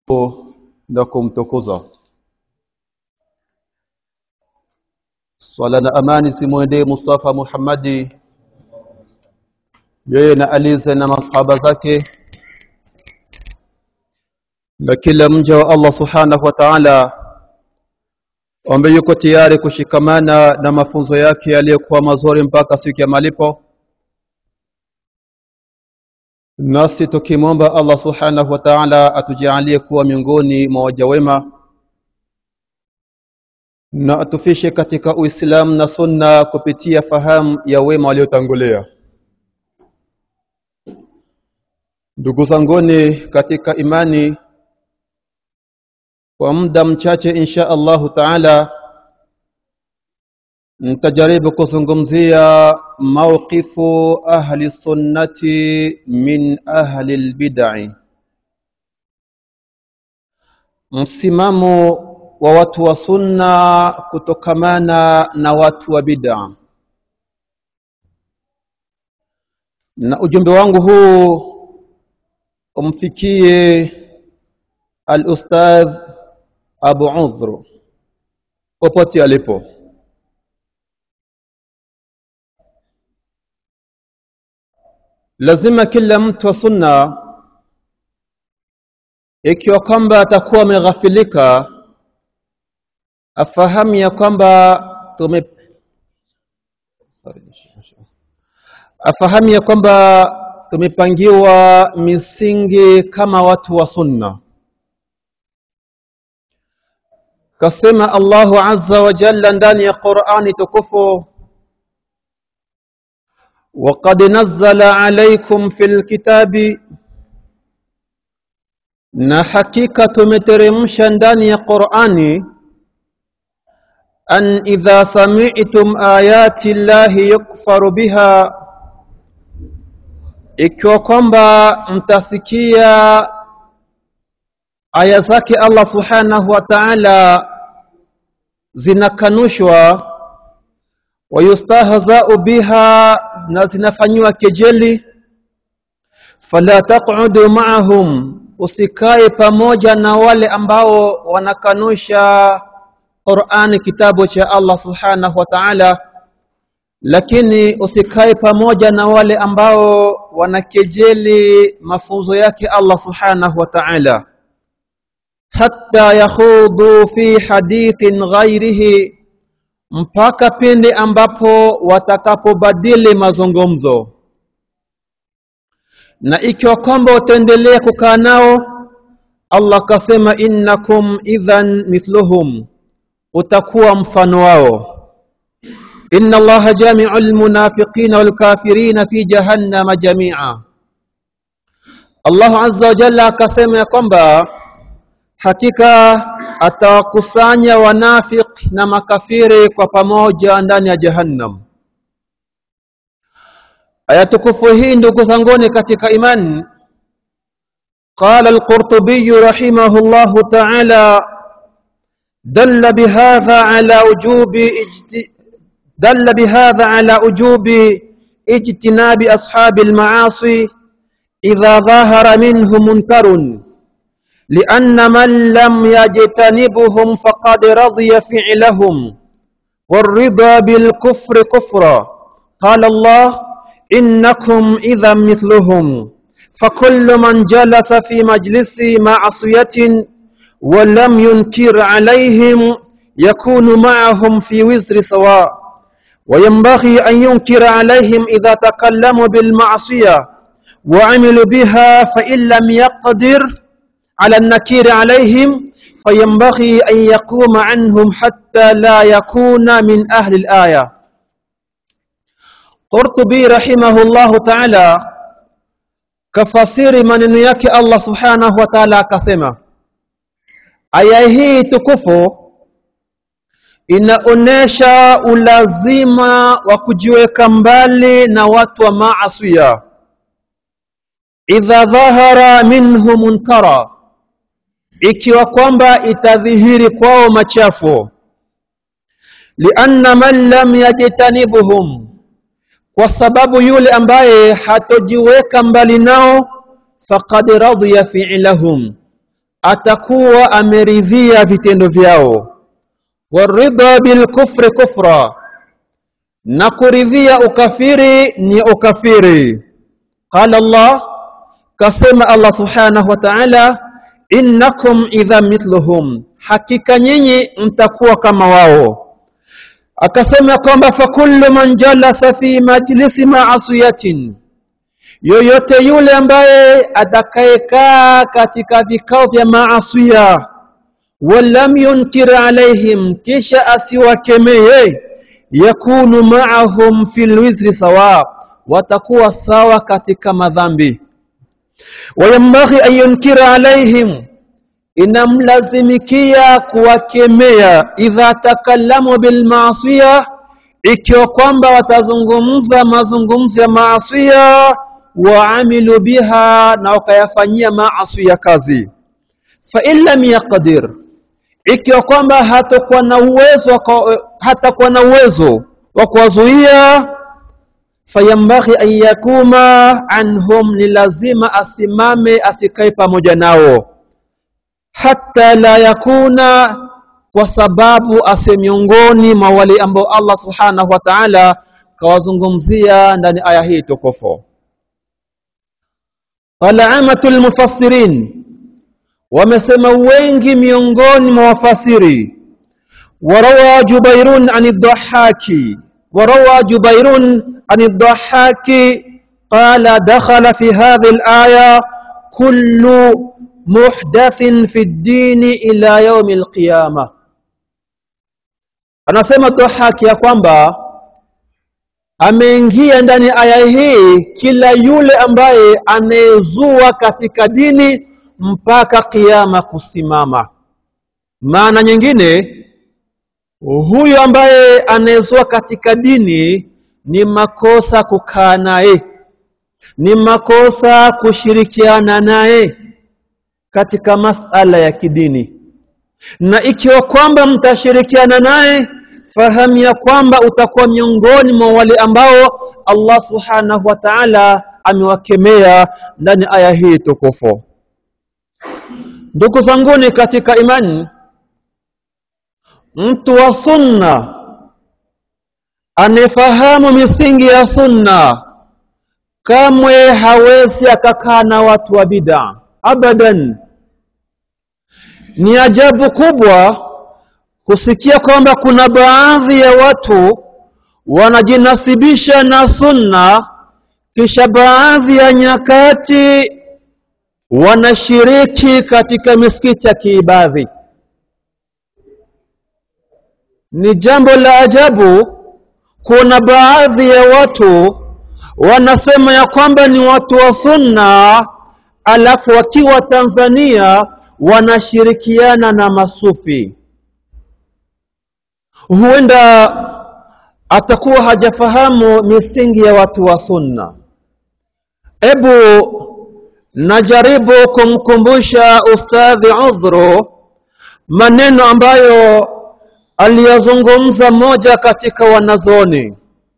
na kumtukuza swala na amani simwendee Mustafa Muhammadi yeye na alize na masahaba zake na kila mja wa Allah subhanahu wa ta'ala ambaye yuko tayari kushikamana na mafunzo yake yaliyokuwa mazuri mpaka siku ya malipo nasi tukimwomba Allah subhanahu wa ta'ala atujalie kuwa miongoni mwa waja wema na atufishe katika Uislamu na Sunna kupitia fahamu ya wema waliotangulia. Ndugu zanguni katika imani, kwa muda mchache insha Allahu taala nitajaribu kuzungumzia mawqifu ahli sunnati min ahli albid'i, msimamo wa watu wa sunna kutokamana na watu wa bid'a. Na ujumbe wangu huu umfikie al-ustadh Abu Udhr popote alipo. Lazima kila mtu wa sunna ikiwa kwamba atakuwa ameghafilika afahamu ya kwamba tume afahamu ya kwamba tumepangiwa misingi kama watu wa sunna kasema Allahu azza wa jalla ndani ya Qur'ani tukufu وقد نزل عليكم في الكتاب na hakika tumeteremsha ndani ya Qur'ani an idha sami'tum ayati llahi yukfaru biha ikiwa kwamba mtasikia aya zake Allah subhanahu wa ta'ala zinakanushwa wayustahza'u biha na zinafanywa kejeli fala taq'udu ma'ahum usikae pamoja na wale ambao wanakanusha Qur'ani kitabu cha Allah Subhanahu wa Ta'ala lakini usikae pamoja na wale ambao wanakejeli mafunzo yake Allah Subhanahu wa Ta'ala hatta yakhudu fi hadithin ghairihi mpaka pindi ambapo watakapobadili mazungumzo na ikiwa kwamba utaendelea kukaa nao Allah kasema innakum idhan mithluhum utakuwa mfano wao inna allaha jami'ul munafiqina wal kafirina fi jahannama jami'a Allah azza wa jalla akasema ya kwamba hakika atawakusanya wanafiq na makafiri kwa pamoja ndani ya jahannam aya tukufu hii ndugu zanguni katika imani قال القرطبي رحمه الله تعالى دل بهذا على وجوب اجت... دل بهذا على وجوب اجتناب أصحاب المعاصي إذا ظهر منه منكر لأن من لم يجتنبهم فقد رضي فعلهم والرضا بالكفر كفرا قال الله إنكم إذا مثلهم فكل من جلس في مجلس معصية ولم ينكر عليهم يكون معهم في وزر سواء وينبغي أن ينكر عليهم إذا تكلموا بالمعصية وعملوا بها فإن لم يقدر على النكير عليهم فينبغي أن يقوم عنهم حتى لا يكون من أهل الآية قرطبي رحمه الله تعالى kafasiri maneno yake Allah subhanahu wa ta'ala akasema aya hii tukufu inaonesha ulazima wa kujiweka mbali na watu wa maasiya idha dhahara minhu munkara ikiwa kwamba itadhihiri kwao machafu lianna man lam yajtanibuhum kwa sababu yule ambaye hatojiweka mbali nao faqad radiya fi'lahum atakuwa ameridhia vitendo vyao waridha bilkufri kufra na kuridhia ukafiri ni ukafiri qala Allah kasema Allah subhanahu wa ta'ala innakum idha mithluhum hakika nyinyi mtakuwa kama wao akasema kwamba fakullu man jalasa fi majlisi ma'asiyatin yoyote yule ambaye atakayekaa katika vikao vya maasiya walam yunkir alaihim kisha asiwakemee yakunu ma'ahum fil wizri sawa watakuwa sawa katika madhambi wayambaghi an yunkira alaihim inamlazimikia kuwakemea idha takallamu bil maasiya ikiwa kwamba watazungumza mazungumzo ya maasiya waamilu biha na wakayafanyia maasiya kazi fa in lam yaqdir ikiwa kwamba hatakuwa na uwezo hatakuwa na uwezo wa kuwazuia fayambaghi an yakuma anhum ni lazima asimame asikae pamoja nao hatta la yakuna kwa sababu ase miongoni mwa wale ambao Allah subhanahu wa ta'ala kawazungumzia ndani aya hii tukufu qala amatul mufassirin wamesema wengi miongoni mwa wafasiri warawa jubairun an ad-dhahhaki warawa jubairun an ad-dhahhaki qala dakhala fi hadhihi al-aya kullu muhdathin fi ad-din ila yawm al-qiyamah anasema dhahhaki ya kwamba ameingia ndani aya hii kila yule ambaye anayezua katika dini mpaka kiyama kusimama maana nyingine huyu ambaye anayezua katika dini ni makosa kukaa naye ni makosa kushirikiana naye katika masala ya kidini na ikiwa kwamba mtashirikiana naye fahamu ya kwamba utakuwa miongoni mwa wale ambao Allah subhanahu wa ta'ala amewakemea ndani aya hii tukufu ndugu zanguni katika imani mtu wa sunna anayefahamu misingi ya sunna kamwe hawezi akakaa na watu wa bid'a abadan ni ajabu kubwa kusikia kwamba kuna baadhi ya watu wanajinasibisha na sunna kisha baadhi ya nyakati wanashiriki katika misikiti ya kiibadhi ni jambo la ajabu kuna baadhi ya watu wanasema ya kwamba ni watu wa sunna alafu wakiwa Tanzania wanashirikiana na masufi huenda atakuwa hajafahamu misingi ya watu wa sunna ebu najaribu kumkumbusha ustadhi udhuru maneno ambayo aliyazungumza mmoja katika wanazoni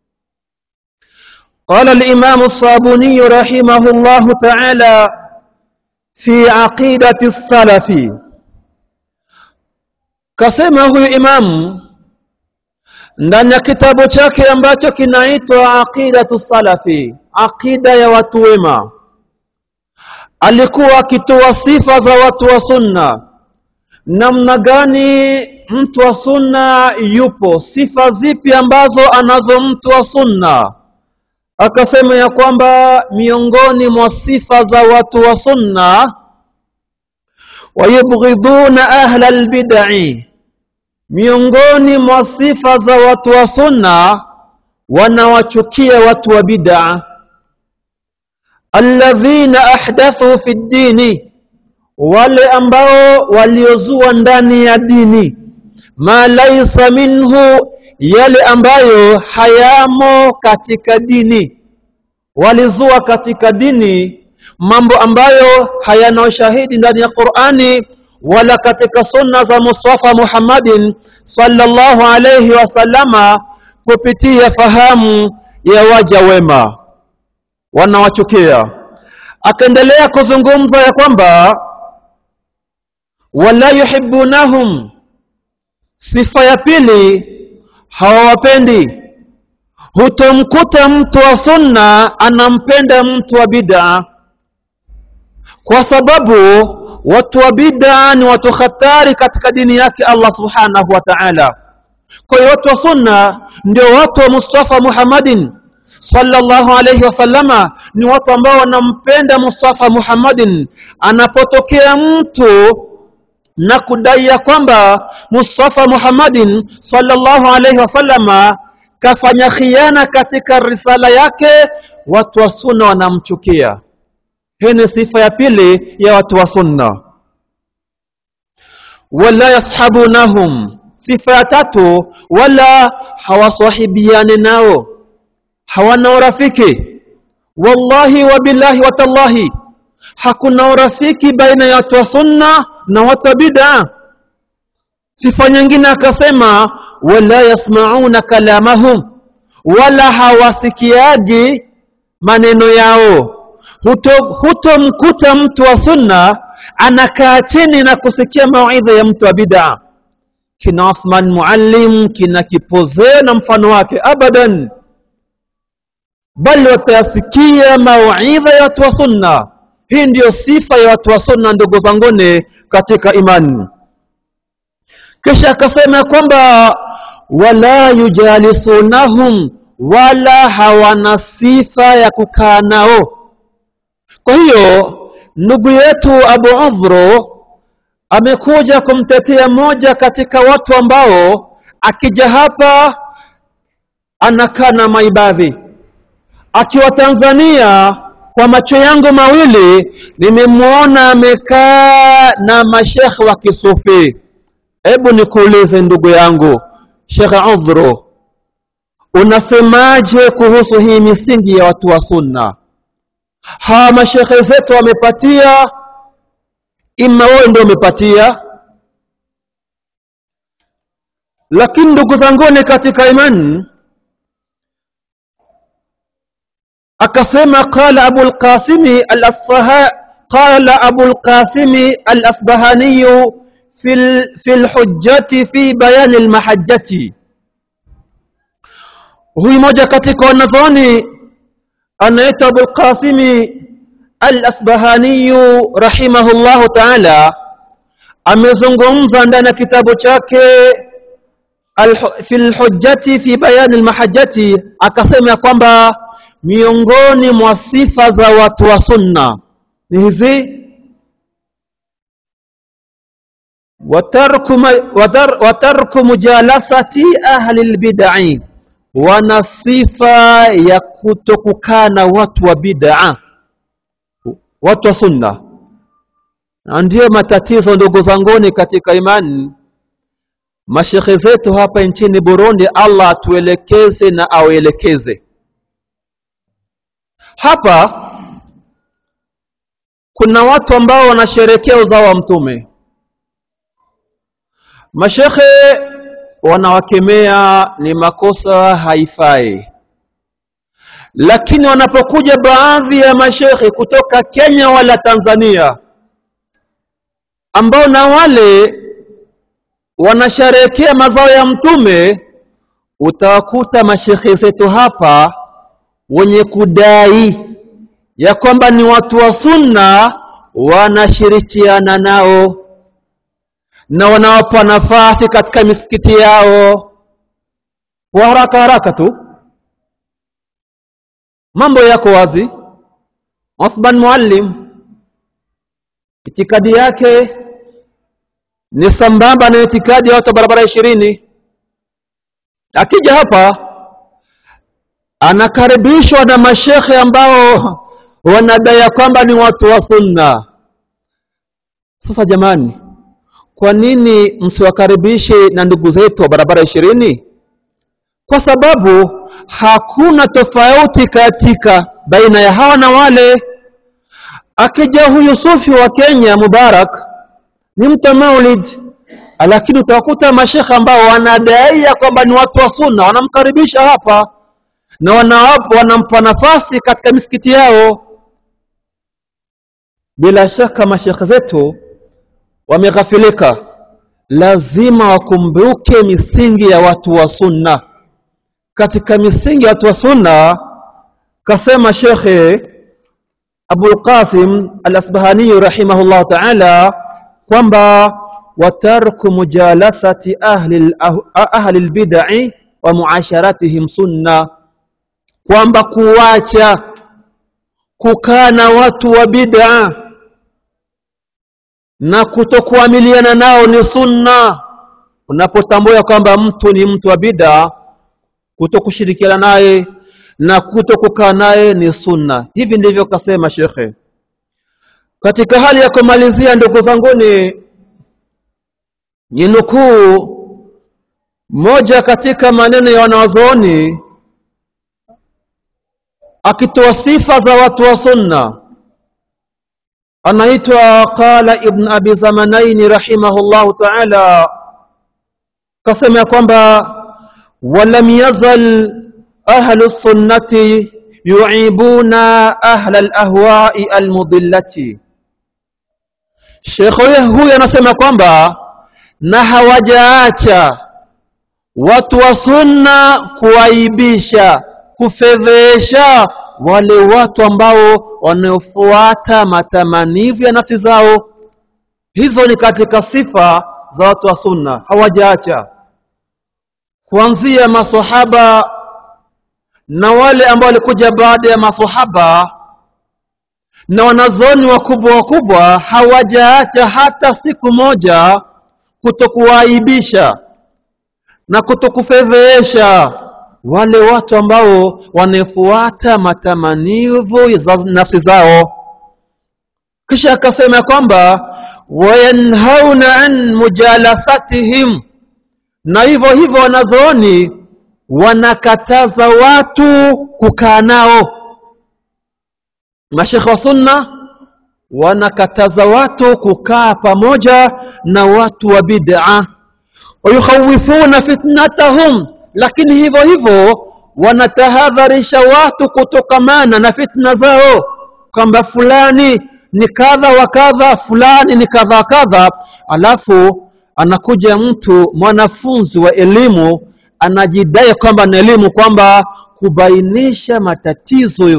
قال الإمام الصابوني رحمه الله تعالى في عقيدة السلف كسمه إمام ndani ya kitabu chake ambacho kinaitwa aqidatu salafi aqida ya watu wema alikuwa akitoa sifa za watu wa sunna namna gani mtu wa sunna yupo sifa zipi ambazo anazo mtu wa sunna akasema ya kwamba miongoni mwa sifa za watu wa sunna wayubghiduna ahla albid'i miongoni mwa sifa za watu wa sunna wanawachukia watu wa bid'a alladhina ahdathu fi dini wale ambao waliozua ndani ya dini ma laysa minhu yale ambayo hayamo katika dini walizua katika dini mambo ambayo hayana ushahidi ndani ya Qur'ani wala katika sunna za Mustafa Muhammadin sallallahu alayhi wasallama kupitia fahamu ya waja wema wanawachukia akaendelea kuzungumza ya kwamba wala yuhibbunahum sifa ya pili hawawapendi hutomkuta mtu wa sunna anampenda mtu wa bid'a kwa sababu watu wa bid'a ni watu hatari katika dini yake Allah subhanahu wa ta'ala kwa hiyo watu wa sunna ndio watu wa Mustafa Muhammadin sallallahu alayhi wasallama ni watu ambao wanampenda Mustafa Muhammadin anapotokea mtu na kudai ya kwamba Mustafa Muhammadin sallallahu alayhi wasallama kafanya khiana katika risala yake watu wa sunna wanamchukia hii ni sifa ya pili ya watu wa sunna wala yashabunahum sifa ya tatu wala hawasahibiane nao hawana urafiki wallahi wa billahi wa tallahi hakuna urafiki baina ya watu wa sunna na watu wa bid'a sifa nyingine akasema wala yasmauna kalamahum wala hawasikiaji maneno yao hutomkuta huto mtu wa sunna anakaa chini na kusikia mawaidha ya mtu wa bid'a kina Uthman Muallim kina Kipozee na mfano wake abadan bali watayasikia mawaidha ya watu wa sunna hii ndiyo sifa ya watu wa sunna ndugu zanguni katika imani kisha akasema kwamba wala yujalisunahum wala hawana sifa ya kukaa nao kwa hiyo ndugu yetu Abu Udhru amekuja kumtetea moja katika watu ambao akija hapa anakaa na maibadhi akiwa Tanzania kwa macho yangu mawili nimemwona amekaa na mashekhe wa kisufi hebu nikuulize ndugu yangu Sheikh Udhru unasemaje kuhusu hii misingi ya watu wa sunna hawa mashekhe zetu wamepatia ima wewe ndio umepatia lakini ndugu zanguni katika imani akasema qala abu al-qasimi al-asfaha qala abu al-qasimi al-asbahani fi fi al-hujjati fi bayan al-mahajjati huyu moja katika wanazuoni anaitwa abu al-qasimi al-asbahani rahimahullahu ta'ala amezungumza ndani ya kitabu chake fi al-hujjati fi bayan al-mahajjati akasema kwamba miongoni mwa sifa za watu wa sunna ni hizi watarku watarku mujalasati ahli albid'i wana sifa ya kutokukaa na watu wa bid'a watu wa sunna na ndiyo matatizo ndugu zanguni katika imani mashekhe zetu hapa nchini Burundi Allah atuelekeze na auelekeze hapa kuna watu ambao wanasherekea uzao wa mtume mashekhe wanawakemea ni makosa haifai lakini wanapokuja baadhi ya mashekhe kutoka Kenya wala Tanzania ambao na wale wanasherekea mazao ya mtume utawakuta mashekhe zetu hapa wenye kudai ya kwamba ni watu wa sunna wanashirikiana nao na wanawapa nafasi katika misikiti yao kwa haraka haraka tu mambo yako wazi Uthman Muallim itikadi yake ni sambamba na itikadi ya watu barabara ishirini akija hapa anakaribishwa na mashekhe ambao wanadai kwamba ni watu wa sunna sasa jamani kwa nini msiwakaribishe na ndugu zetu wa barabara ishirini kwa sababu hakuna tofauti katika baina ya hawa na wale akija huyu sufi wa Kenya Mubarak ni mtu maulid lakini utawakuta mashekhe ambao wanadai kwamba ni watu wa sunna wanamkaribisha hapa na wanawapa wanampa nafasi katika misikiti yao bila shaka mashekhe zetu wameghafilika lazima wakumbuke misingi ya watu wa sunna katika misingi ya watu wa sunna kasema shekhe abul qasim al-asbahani rahimahullah ta'ala kwamba watarku mujalasati ahli ahli al-bid'i wa muasharatihim sunna kwamba kuwacha kukaa na watu wa bid'a na kutokuamiliana nao ni sunna unapotambua kwamba mtu ni mtu wa bid'a kutokushirikiana naye na kutokukaa naye ni sunna hivi ndivyo kasema shekhe katika hali ya kumalizia ndugu zanguni ni nukuu moja katika maneno ya wanawazuoni akitoa sifa za watu wa sunna anaitwa qala ibn abi zamanaini rahimahullahu taala kasema ya kwamba walam yazal ahlu sunnati yuibuna ahla alahwai almudillati shekhe huyu anasema kwamba na hawajaacha watu wa sunna kuaibisha kufedhesha wale watu ambao wanaofuata matamanivu ya nafsi zao hizo ni katika sifa za watu wa sunna hawajaacha kuanzia masahaba na wale ambao walikuja baada ya masahaba na wanazoni wakubwa wakubwa hawajaacha hata siku moja kutokuwaibisha na kutokufedhesha wale watu ambao wanafuata matamanivu za nafsi zao kisha akasema kwamba wayanhauna an mujalasatihim na hivyo hivyo wanazooni wanakataza watu kukaa nao mashekhe wa sunna wanakataza watu kukaa pamoja na watu wa bid'a wayukhawifuna fitnatahum lakini hivyo hivyo wanatahadharisha watu kutokamana na fitna zao kwamba fulani ni kadha wa kadha fulani ni kadha kadha alafu anakuja mtu mwanafunzi wa elimu anajidai kwamba na elimu kwamba kubainisha matatizo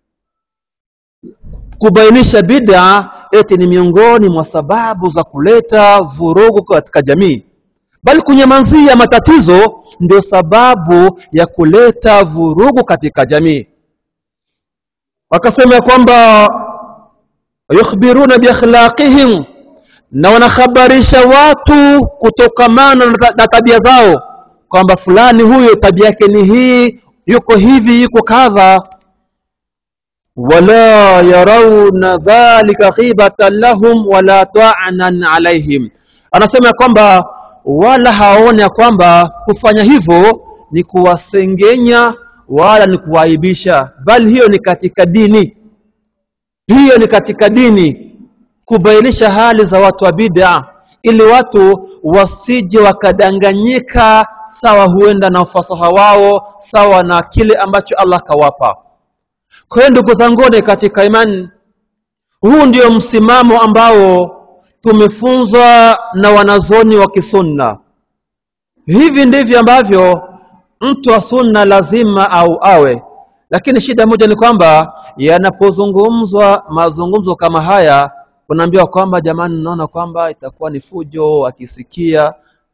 kubainisha bid'a eti ni miongoni mwa sababu za kuleta vurugu katika jamii bali kunyamazia matatizo ndio sababu ya kuleta vurugu katika jamii wakasema kwamba yukhbiruna biakhlaqihim na wanakhabarisha watu kutokamana na tabia zao kwamba fulani huyo tabia yake ni hii yuko hivi yuko kadha wala yarawna dhalika khibatan lahum wala ta'nan alaihim anasema kwamba wala hawaone kwamba kufanya hivyo ni kuwasengenya wala ni kuwaibisha bali hiyo ni katika dini hiyo ni katika dini kubainisha hali za watu wa bid'a ili watu wasije wakadanganyika sawa huenda na ufasaha wao sawa na kile ambacho Allah kawapa kwa hiyo ndugu zanguni katika imani huu ndio msimamo ambao tumefunzwa na wanazoni wa kisunna hivi ndivyo ambavyo mtu wa sunna lazima au awe lakini shida moja ni kwamba yanapozungumzwa mazungumzo kama haya unaambiwa kwamba jamani naona kwamba itakuwa ni fujo wakisikia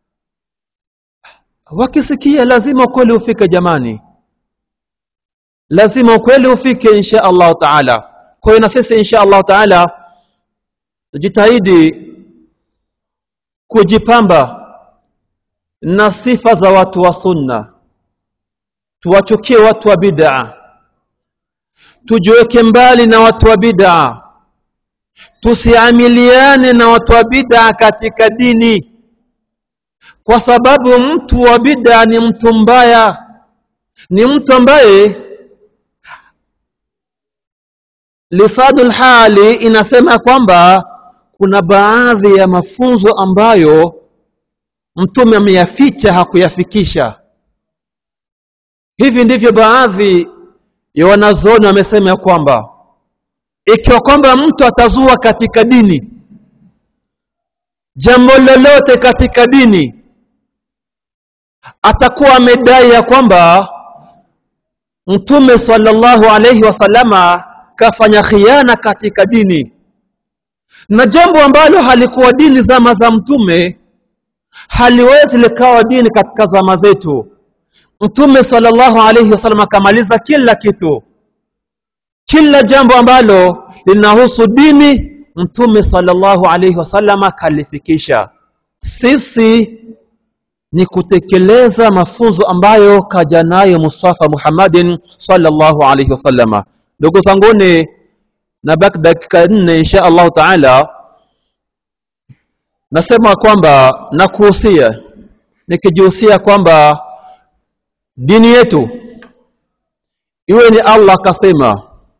wakisikia lazima ukweli ufike jamani lazima ukweli ufike insha Allah taala kwa hiyo na sisi insha Allah taala tujitahidi kujipamba na sifa za watu wa sunna tuwachukie watu wa bid'a tujiweke mbali na watu wa bid'a tusiamiliane na watu wa bid'a katika dini kwa sababu mtu wa bid'a ni mtu mbaya ni mtu ambaye lisadul hali inasema kwamba kuna baadhi ya mafunzo ambayo mtume ameyaficha hakuyafikisha hivi ndivyo baadhi ya wanazuoni wamesema ya kwamba ikiwa kwamba mtu atazua katika dini jambo lolote katika dini atakuwa amedai ya kwamba mtume sallallahu alayhi wasallama kafanya khiana katika dini na jambo ambalo halikuwa dini zama za mtume haliwezi likawa dini katika zama zetu mtume sallallahu alayhi wasallam akamaliza kila kitu kila jambo ambalo linahusu dini mtume sallallahu alayhi wasallam kalifikisha sisi ni kutekeleza mafunzo ambayo kaja nayo Mustafa Muhammadin sallallahu alayhi wasallam ndugu zanguni na baki dakika nne insha Allah taala nasema kwamba nakuhusia nikijihusia kwamba dini yetu iwe ni Allah kasema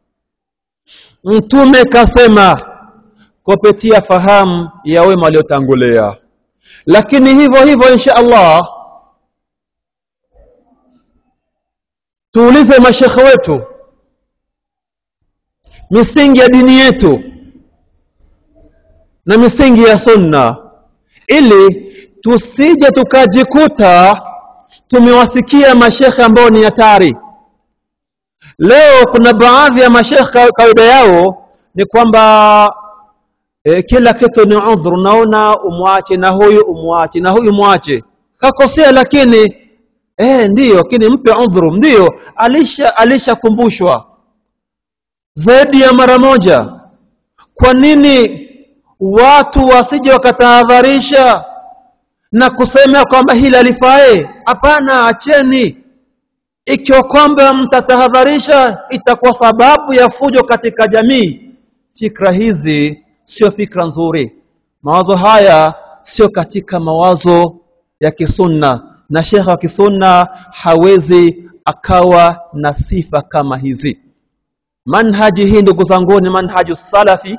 mtume kasema kupitia fahamu ya wema waliotangulia lakini hivyo hivyo insha Allah tuulize mashekhe wetu misingi ya dini yetu na misingi ya sunna ili tusije tukajikuta tumewasikia mashekhe ambao ni hatari leo kuna baadhi ya mashekhe kawaida yao ni kwamba e, kila kitu ni udhur unaona umwache na huyu umwache na huyu mwache kakosea lakini eh ndiyo lakini mpe udhuru ndiyo alisha alishakumbushwa zaidi ya mara moja kwa nini watu wasije wakatahadharisha na kusema kwamba hili alifae hapana acheni ikiwa kwamba mtatahadharisha itakuwa sababu ya fujo katika jamii fikra hizi sio fikra nzuri mawazo haya sio katika mawazo ya kisunna na shekha wa kisunna hawezi akawa na sifa kama hizi manhaji hii ndugu zangu ni manhaju salafi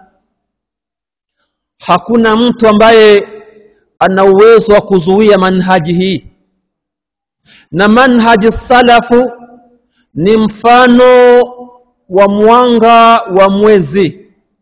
hakuna mtu ambaye ana uwezo wa kuzuia manhaji hii na manhaji salafu ni mfano wa mwanga wa mwezi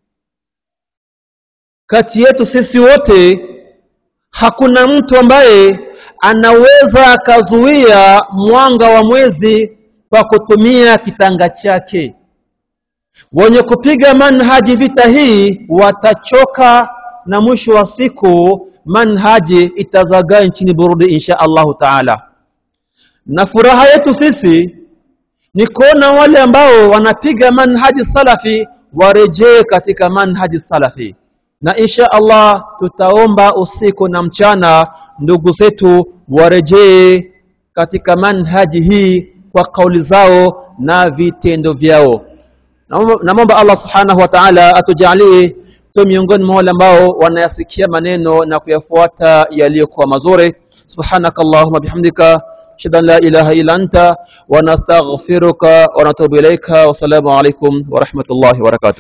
kati yetu sisi wote hakuna mtu ambaye anaweza akazuia mwanga wa mwezi kwa kutumia kitanga chake wenye kupiga manhaji vita hii watachoka na mwisho wa siku manhaji itazagaa nchini Burundi insha Allahu taala na furaha yetu sisi ni kuona wale ambao wanapiga manhaji salafi warejee katika manhaji salafi na insha Allah tutaomba usiku na mchana ndugu zetu warejee katika manhaji hii kwa kauli zao na vitendo vyao namwomba Allah subhanahu wa ta'ala atujalie tu miongoni mwa wale ambao wanayasikia maneno na kuyafuata yaliyokuwa mazuri subhanaka allahumma bihamdika ashhadu an la ilaha illa anta wa nastaghfiruka wa natubu ilaika wa salamu alaykum wa rahmatullahi wa barakatuh